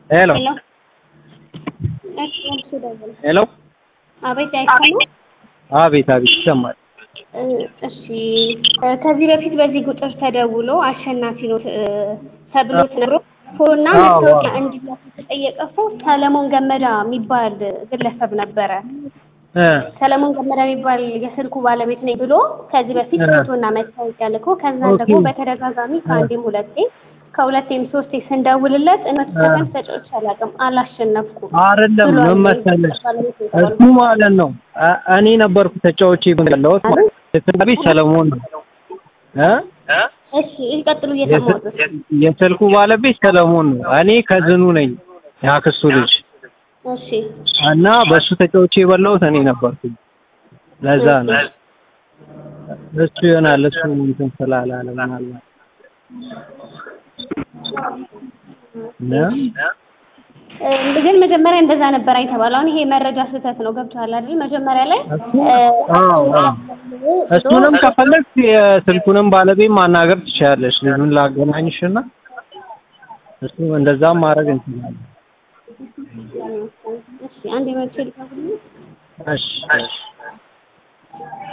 ሄሎ ሄሎ እሺ እሺ ደውል ሄሎ አቤት አይሰማም አቤት አቤት ይሰማል። እ እሺ እ ከዚህ በፊት በዚህ ቁጥር ተደውሎ አሸናፊ ነው እ ተብሎ ተነግሮ ፎቶና አዎ፣ መታወቂያ አዎ። እንዲላክ የተጠየቀ ሰው ሰለሞን ገመዳ የሚባል ግለሰብ ነበረ። እ ሰለሞን ገመዳ የሚባል የስልኩ ባለቤት ነኝ ብሎ ከዚህ በፊት እ ፎቶና መታወቂያ ልኮ ከዛ ኦኬ። ደግሞ በተደጋጋሚ ከአንዴም ሁለቴ ከሁለቴም ሶስቴ ስንደውልለት እነሱ እ ሰከንድ ተጫዎች አላውቅም አላሸነፍኩም አይደለም ብሏል። ምን መሰለሽ ባለቤት ነኝ እሱ ተባልኩ። ማለት ነው እ- እኔ ነበርኩ ተጫዋች ያለሁት ማለት የስልኩ ሰለሞን ነው እ እሺ ይቀጥሉ እየሰማሁት የስልኩ ባለቤት ሰለሞን ነው። እኔ ከዝኑ ነኝ ያክስቱ ልጅ እሺ እና በእሱ ተጫውቼ የበላሁት እኔ ነበርኩኝ። ለዛ ነው እሱ ይሆናል እሱ እንትን ስላላለ ምናልባት እና እ ግን መጀመሪያ እንደዛ ነበር የተባለው። አሁን ይሄ መረጃ ስህተት ነው። ገብቶሃል አይደል? መጀመሪያ ላይ እሱ- እ አዎ፣ አዎ። እሱንም ከፈለግሽ የስልኩንም ባለቤት ማናገር ትችላለሽ። ልጁን ላገናኝሽና እሱ እንደዛም ማድረግ እንችላለን። እሺ አንድ የመቼ ልታገኝ እሺ እሺ